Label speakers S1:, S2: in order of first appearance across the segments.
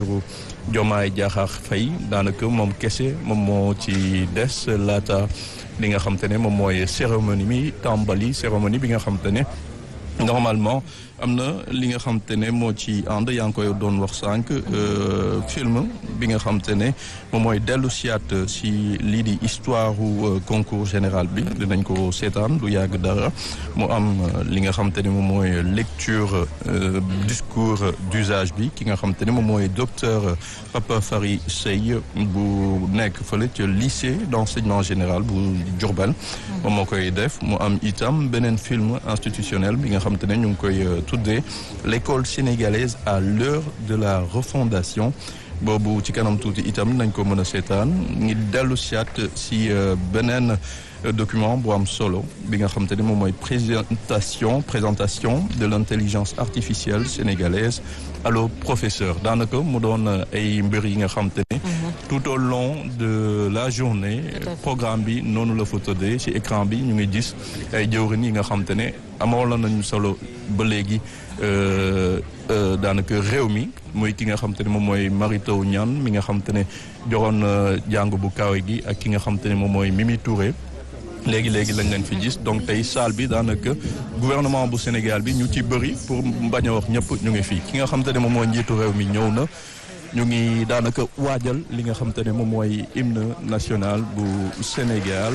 S1: Diomaye Diakhar Faye daanaka moom kese moom moo ci des laata li nga xam te ne moom mooy cérémonie mi tàmbali cérémonie bi nga xam te ne normalement am na li nga xam te ne moo ci ànd yaa ngi koy doon wax sànq film bi nga xam te ne moom mooy dellu siyaat si lii di histoire concours général bi dinañ ko seetaan du yàgg dara mu am li nga xam te ne moom mooy lecture discours d'usage bi ki nga xam te ne moom mooy docteur Papa Fari Sey bu nekk fële ca lycée d'enseignement général bu Diourbel moom moo koy def mu am itam beneen film institutionnel bi nga xam te ne ñu ngi koy tuddee l'école sénégalaise à l'heure de la refondation boobu ci kanam tuuti itam nañ ko mën a seetaan ngi dellu siyaat si beneen document bu am solo bi nga xam te ne moom mooy présentation présentation de l'intelligence artificielle sénégalaise allo professeur daanaka mu doon ay mbir yi nga xam te ne tout au long de la journée programme bi noonu la fa tëddee ci écran bi ñu ngi gis ay jëwrin yi nga xam te ne amoon la nañu solo ba léegi daanaka réew mi muy ki nga xam te ne moom mooy Mary Teuw Niane mi nga xam te ne joxoon jàng bu kawe gi ak ki nga xam te ne moom mooy Mimi Touré léegi léegi lañ leen fi gis donc tey salle bi daanaka gouvernement bu Sénégal bi ñu ci bëri pour bañ a wax ñëpp ñu ngi fii ki nga xam te ne moom mooy njiitu réew mi ñëw na ñu ngi daanaka waajal li nga xam te ne moom mooy hymne national bu Sénégal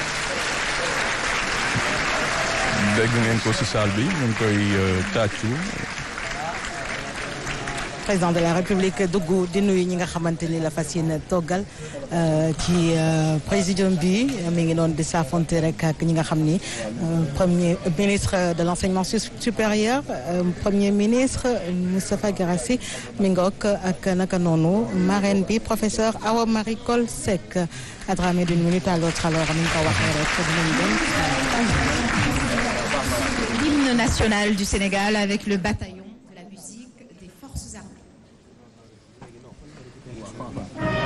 S1: dégg ngeen ko ci salle bi ñu ngi koy tàccu
S2: président de la république dugg di nuyu ñi nga xamante ni la fas yéene toggal ci présidium bi mi ngi doon di saafonte rek ak ñi nga xam ni premier ministre de l'enseignement supérieur premier ministre Moustapha Guirassy mi ngook ak naka noonu marraine bi professeur Awa Marie Coll Seck à travers d'une minute à l'autre alors ni ñu ko waxee rek dinañ dem
S3: l'hymne national du Sénégal avec le bataillon de la musique des forces armées